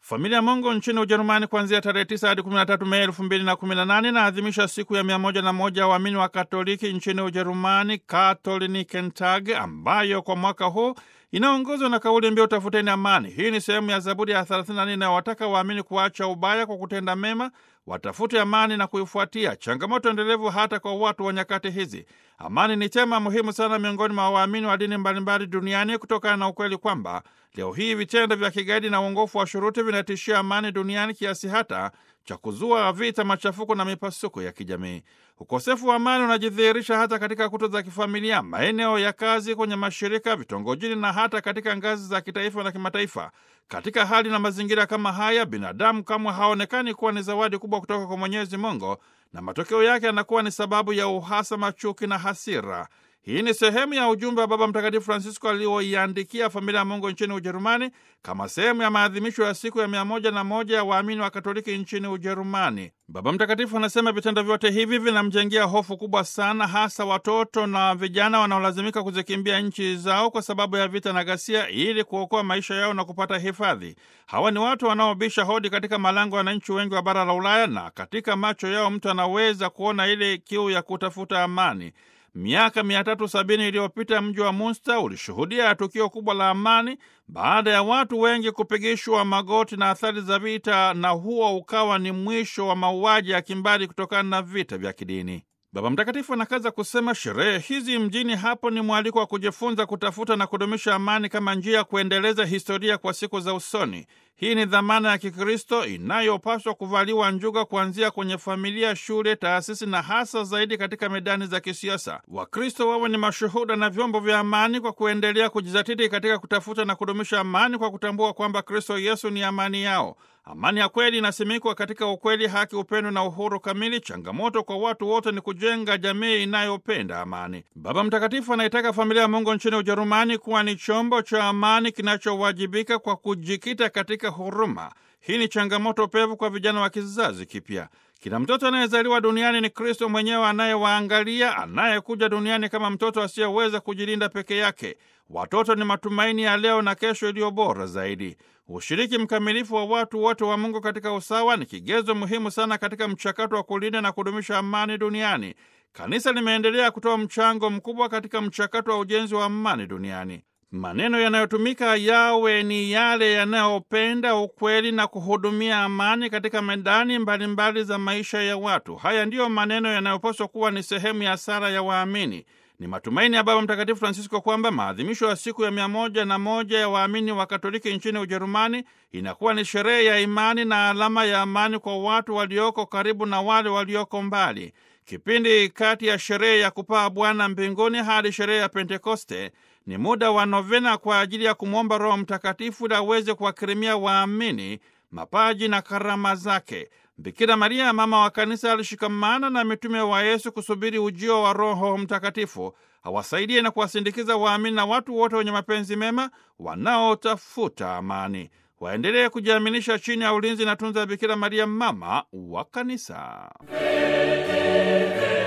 Familia ya Mungu nchini Ujerumani kuanzia tarehe 9 hadi 13 Mei 2018 inaadhimisha siku ya 101 waamini wa Katoliki nchini Ujerumani, Katholikentag, ambayo kwa mwaka huu inaongozwa na kauli mbiu tafuteni amani. Hii ni sehemu ya Zaburi ya 34 inayowataka waamini kuacha ubaya kwa kutenda mema, watafute amani na kuifuatia, changamoto endelevu hata kwa watu wa nyakati hizi. Amani ni tema muhimu sana miongoni mwa waamini wa dini mbalimbali duniani kutokana na ukweli kwamba leo hii vitendo vya kigaidi na uongofu wa shuruti vinatishia amani duniani kiasi hata cha kuzua vita, machafuko na mipasuko ya kijamii. Ukosefu wa amani unajidhihirisha hata katika kuta za kifamilia, maeneo ya kazi, kwenye mashirika, vitongojini na hata katika ngazi za kitaifa na kimataifa. Katika hali na mazingira kama haya, binadamu kamwe haonekani kuwa ni zawadi kubwa kutoka kwa Mwenyezi Mungu, na matokeo yake yanakuwa ni sababu ya uhasama, chuki na hasira. Hii ni sehemu ya ujumbe wa Baba Mtakatifu Francisco alioiandikia familia ya Mungu nchini Ujerumani kama sehemu ya maadhimisho ya siku ya mia moja na moja ya waamini wa Katoliki nchini Ujerumani. Baba Mtakatifu anasema vitendo vyote hivi vinamjengea hofu kubwa sana, hasa watoto na vijana wanaolazimika kuzikimbia nchi zao kwa sababu ya vita na ghasia, ili kuokoa maisha yao na kupata hifadhi. Hawa ni watu wanaobisha hodi katika malango ya wananchi wengi wa bara la Ulaya, na katika macho yao mtu anaweza kuona ile kiu ya kutafuta amani. Miaka mia tatu sabini iliyopita mji wa Munster ulishuhudia tukio kubwa la amani baada ya watu wengi kupigishwa magoti na athari za vita, na huo ukawa ni mwisho wa mauaji ya kimbari kutokana na vita vya kidini. Baba Mtakatifu anakaza kusema sherehe hizi mjini hapo ni mwaliko wa kujifunza kutafuta na kudumisha amani kama njia ya kuendeleza historia kwa siku za usoni. Hii ni dhamana ya Kikristo inayopaswa kuvaliwa njuga kuanzia kwenye familia, shule, taasisi na hasa zaidi katika medani za kisiasa. Wakristo wawe ni mashuhuda na vyombo vya amani kwa kuendelea kujizatiti katika kutafuta na kudumisha amani kwa kutambua kwamba Kristo Yesu ni amani yao. Amani ya kweli inasimikwa katika ukweli, haki, upendo na uhuru kamili. Changamoto kwa watu wote ni kujenga jamii inayopenda amani. Baba Mtakatifu anaitaka familia ya Mungu nchini Ujerumani kuwa ni chombo cha amani kinachowajibika kwa kujikita katika huruma. Hii ni changamoto pevu kwa vijana wa kizazi kipya. Kila mtoto anayezaliwa duniani ni Kristo mwenyewe anayewaangalia, anayekuja duniani kama mtoto asiyeweza kujilinda peke yake. Watoto ni matumaini ya leo na kesho iliyo bora zaidi. Ushiriki mkamilifu wa watu wote wa Mungu katika usawa ni kigezo muhimu sana katika mchakato wa kulinda na kudumisha amani duniani. Kanisa limeendelea kutoa mchango mkubwa katika mchakato wa ujenzi wa amani duniani. Maneno yanayotumika yawe ni yale yanayopenda ukweli na kuhudumia amani katika medani mbalimbali mbali za maisha ya watu. Haya ndiyo maneno yanayopaswa kuwa ni sehemu ya sala ya waamini. Ni matumaini ya Baba Mtakatifu Francisco kwamba maadhimisho ya siku ya mia moja na moja ya waamini wa Katoliki nchini Ujerumani inakuwa ni sherehe ya imani na alama ya amani kwa watu walioko karibu na wale walioko mbali. Kipindi kati ya sherehe ya kupaa Bwana mbinguni hadi sherehe ya Pentekoste ni muda wa novena kwa ajili ya kumwomba Roho Mtakatifu ili aweze kuwakirimia waamini mapaji na karama zake. Bikira Maria mama wa kanisa alishikamana na mitume wa Yesu kusubiri ujio wa Roho Mtakatifu awasaidie na kuwasindikiza waamini na watu wote wenye mapenzi mema wanaotafuta amani. Waendelee kujiaminisha chini ya ulinzi na tunza ya Bikira Maria mama wa kanisa.